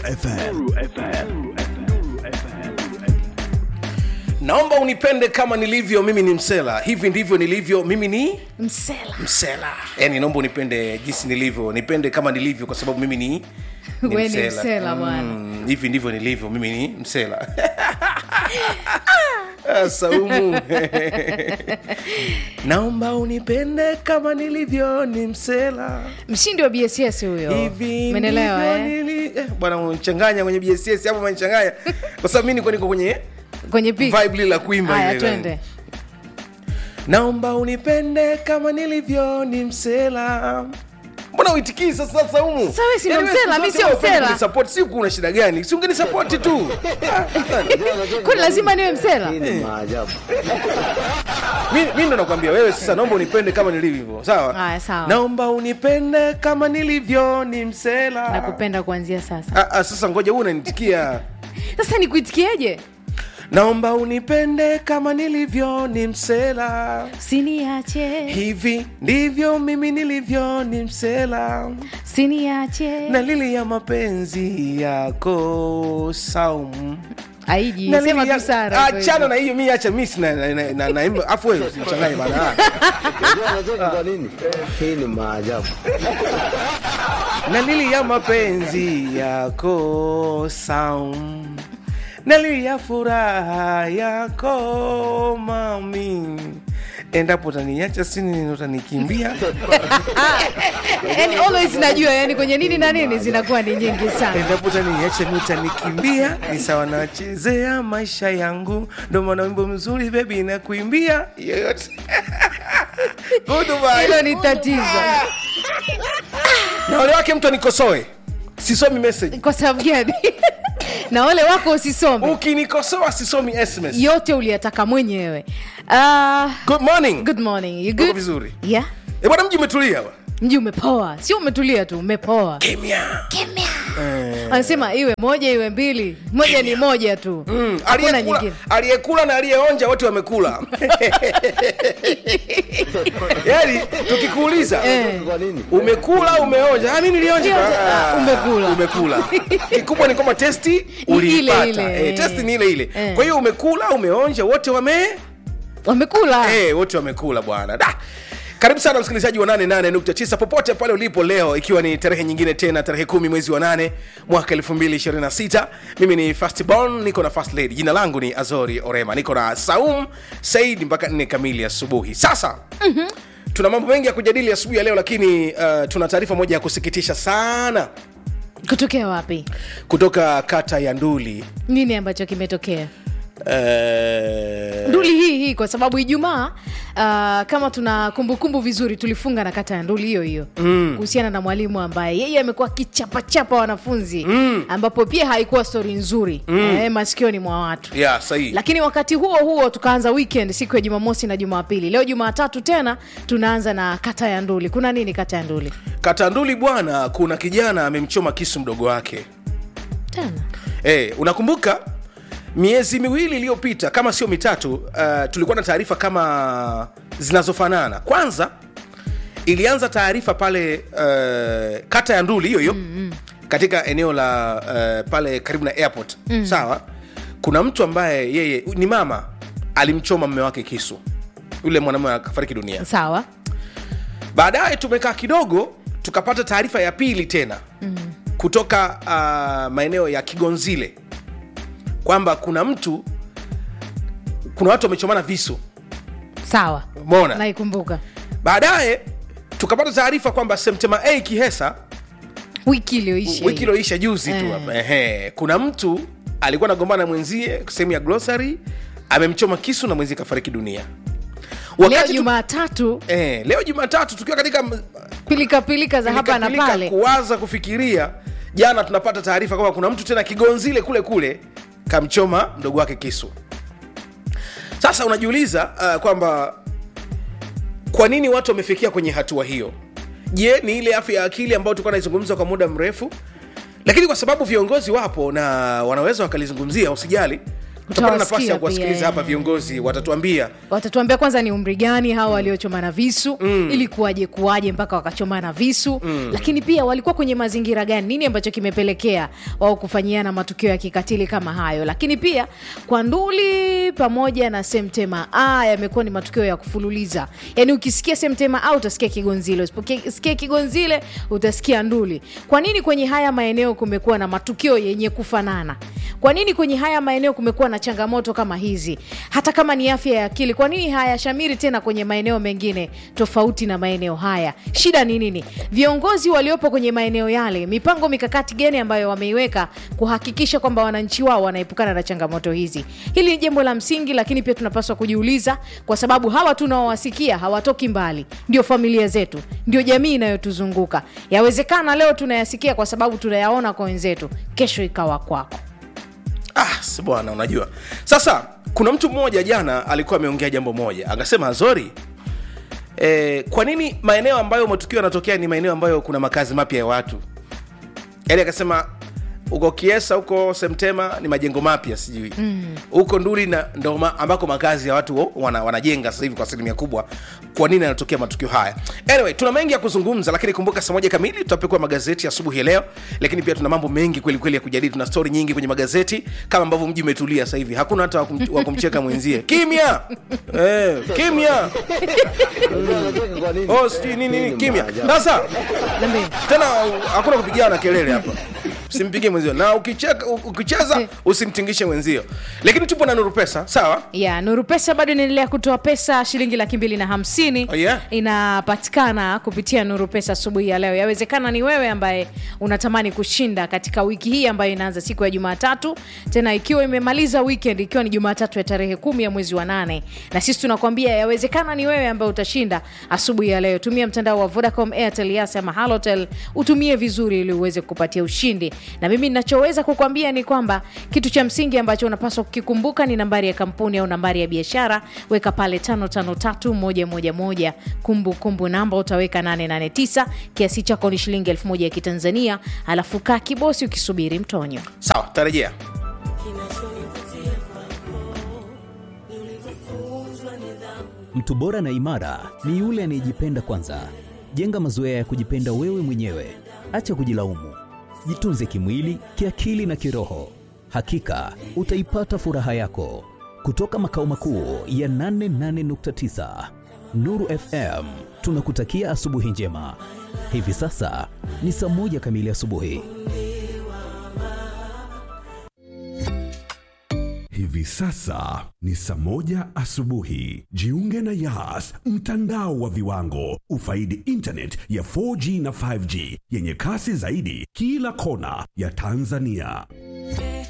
FM. naomba unipende kama nilivyo mimi ni msela hivi ndivyo nilivyo mimi ni msela msela yani naomba unipende jinsi nilivyo nipende kama nilivyo kwa sababu mimi ni, ni We ni msela, bwana. Mm, hivi ndivyo nilivyo mimi ni msela Ah, saumu naomba unipende kama nilivyo ni msela mshindi wa bss huyo hivi menelewa ndivyo eh? nili- eh, bwana unachanganya kwenye bss hapo unanichanganya kwa sababu mi niko niko kwenye kwenye pik vibe lile la kuimba haya ile. twende naomba unipende kama nilivyo ni msela mbona uitikii sasa sasa humu Sasa wewe si ndo Yaani wewe msela, siku mi zote sio wewe msela. kunisupport, si kuna shida gani si ungenisapoti tu kwani lazima niwe msela Hii ni maajabu. mi, mi ndo nakwambia wewe sasa naomba unipende kama nilivyo sawa Haya, sawa. naomba unipende kama nilivyo ni msela nakupenda kuanzia sasa Ah, ah, sasa ngoja huu unanitikia sasa nikuitikieje naomba unipende kama nilivyo ni msela siniache hivi ndivyo mimi nilivyo ni msela siniache na lili ya mapenzi yako saumu aiji Na sema lili ya- tu sara achana na hiyo mi acha mi sina na- na- na- naimba afu wewe usichanganye bana Unajua unacheka kwa nini? Hii ni maajabu. na lili ya mapenzi yako saumu na lili ya furaha yako mami endapo utaniacha sini utanikimbia yani always najua yani kwenye nini na nini zinakuwa ni nyingi sana endapo utaniacha mi utanikimbia ni sawa nachezea maisha yangu ndo maana wimbo mzuri bebi nakuimbia yoyote Goodbye. hilo ni tatizo na wale wake mtu anikosoe sisomi message kwa sababu gani na wale wako usisome ukinikosoa sisomi sms yote uliyataka mwenyewe uh, good morning good morning you Uko good vizuri yeah e bwana mji umetulia bwana. mji umepoa sio umetulia tu umepoa kimya anasema iwe moja iwe mbili moja ni moja tu Mm, hakuna aliyekula- nyingine aliyekula na aliyeonja wote wamekula yaani tukikuuliza Eh. Kwa nini? umekula umeonja ah, mi nilionja Nilionja. Ah, umekula. umekula kikubwa ni kwamba testi Ni uliipata ile ile. eh, testi ni ile ile Eh. kwa hiyo umekula umeonja wote wame wamekula eh, wote wamekula bwana da karibu sana msikilizaji wa 88.9 popote pale ulipo leo ikiwa ni tarehe nyingine tena tarehe kumi mwezi wa 8 mwaka 2026 mimi ni fastborn niko na fast lady jina langu ni azori orema niko na saum said mpaka 4 kamili asubuhi sasa mm-hmm. tuna mambo mengi ya kujadili asubuhi ya leo lakini uh, tuna taarifa moja ya kusikitisha sana kutokea wapi kutoka kata ya nduli nini ambacho kimetokea uh, nduli hii hii kwa sababu ijumaa uh, kama tuna kumbukumbu vizuri tulifunga na kata ya nduli hiyo hiyo mm. kuhusiana na mwalimu ambaye yeye amekuwa akichapachapa wanafunzi mm. ambapo pia haikuwa stori nzuri mm. eh, masikioni mwa watu ya sahihi lakini wakati huo huo tukaanza weekend siku ya jumamosi na jumapili leo jumatatu tena tunaanza na kata ya nduli kuna nini kata ya nduli katanduli bwana kuna kijana amemchoma kisu mdogo wake tena hey, unakumbuka miezi miwili iliyopita kama sio mitatu uh, tulikuwa na taarifa kama zinazofanana kwanza ilianza taarifa pale uh, kata ya nduli hiyo hiyo mm-hmm. katika eneo la uh, pale karibu na airport mm. sawa kuna mtu ambaye yeye ni mama alimchoma mme wake kisu yule mwanamume akafariki dunia sawa baadaye tumekaa kidogo tukapata taarifa ya pili tena mm. kutoka uh, maeneo ya kigonzile kwamba kuna mtu kuna watu wamechomana visu sawa mona naikumbuka baadaye tukapata taarifa kwamba semtema a kihesa wiki iliyoisha wiki hii. ilioisha juzi tu Eh. hapa ehe, kuna mtu alikuwa anagombana na mwenzie sehemu ya glossary amemchoma kisu na mwenzie kafariki dunia leo wakati tu, jumatatu eh, leo jumatatu tukiwa katika m- pilika pilika za hapa na Pilika- pale kuwaza kufikiria jana tunapata taarifa kwamba kuna mtu tena kigonzile kule kule kamchoma mdogo wake kisu sasa unajiuliza uh, kwamba kwa nini watu wamefikia kwenye hatua hiyo je ni ile afya ya akili ambayo tulikuwa naizungumza kwa muda mrefu lakini kwa sababu viongozi wapo na wanaweza wakalizungumzia usijali tutapata nafasi Utawasikia ya kuwasikiliza pia, hapa eh. viongozi watatuambia watatuambia kwanza ni umri gani hawa waliochomana visu mm. ili kuwaje kuwaje mpaka wakachomana visu mm. lakini pia walikuwa kwenye mazingira gani nini ambacho kimepelekea wao kufanyiana matukio ya kikatili kama hayo lakini pia kwa nduli pamoja na semtema a yamekuwa ni matukio ya kufululiza yaani ukisikia semtema a utasikia kigonzile usiposikia kigonzile utasikia nduli kwa nini kwenye haya maeneo kumekuwa na matukio yenye kufanana kwa nini kwenye haya maeneo kumekuwa na changamoto kama hizi hata kama ni afya ya akili kwa nini hayashamiri tena kwenye maeneo mengine tofauti na maeneo haya shida ni nini viongozi waliopo kwenye maeneo yale mipango mikakati gani ambayo wameiweka kuhakikisha kwamba wananchi wao wanaepukana na changamoto hizi hili ni jambo la msingi lakini pia tunapaswa kujiuliza kwa sababu hawa tunaowasikia hawatoki mbali ndio familia zetu ndio jamii inayotuzunguka yawezekana leo tunayasikia kwa sababu tunayaona kwa wenzetu kesho ikawa kwako ah, si bwana unajua sasa kuna mtu mmoja jana alikuwa ameongea jambo moja akasema zori e, kwa nini maeneo ambayo matukio yanatokea ni maeneo ambayo kuna makazi mapya ya watu yaani akasema huko kiesa huko semtema ni majengo mapya sijui huko mm. nduli na ndo ma, ambako makazi ya watu wo- wana, wanajenga sasa hivi kwa asilimia kubwa kwa nini yanatokea matukio haya anyway tuna mengi ya kuzungumza lakini kumbuka saa moja kamili tutapekua magazeti asubuhi ya leo lakini pia tuna mambo mengi kweli kweli ya kujadili tuna stori nyingi kwenye magazeti kama ambavyo mji umetulia sasa hivi hakuna hata wa kum- wa kumcheka mwenzie kimya eh, kimya Unacheka kwa nini? oh, sijui nini Hii nini ni kimya maajabu. sasa Niambie. tena hakuna kupigana kelele hapa simpigie mwenzio na ukicheka, ukicheza usimtingishe mwenzio lakini tupo na nuru pesa sawa ya nuru pesa bado inaendelea kutoa pesa shilingi laki mbili na hamsini Oh, yeah? inapatikana kupitia nuru pesa asubuhi ya leo yawezekana ni wewe ambaye unatamani kushinda katika wiki hii ambayo inaanza siku ya jumatatu tena ikiwa imemaliza weekend ikiwa ni jumatatu ya tarehe kumi ya mwezi wa nane na sisi tunakwambia yawezekana ni wewe ambaye utashinda asubuhi ya leo tumia mtandao wa vodacom airtel yas ama halotel utumie vizuri ili uweze kupatia ushindi na mimi ninachoweza kukwambia ni kwamba kitu cha msingi ambacho unapaswa kukikumbuka ni nambari ya kampuni au nambari ya biashara weka pale 553111 kumbukumbu namba utaweka 889 kiasi chako ni shilingi 1000 ya kitanzania alafu kaa kibosi ukisubiri mtonyo sawa tarejea Mtu bora na imara ni yule anayejipenda kwanza. Jenga mazoea ya kujipenda wewe mwenyewe, acha kujilaumu. Jitunze kimwili, kiakili na kiroho. Hakika utaipata furaha yako. Kutoka makao makuu ya 88.9 Nuru FM, tunakutakia asubuhi njema. Hivi sasa ni saa moja kamili asubuhi. Hivi sasa ni saa moja asubuhi. Jiunge na Yas, mtandao wa viwango. Ufaidi internet ya 4G na 5G yenye kasi zaidi kila kona ya Tanzania.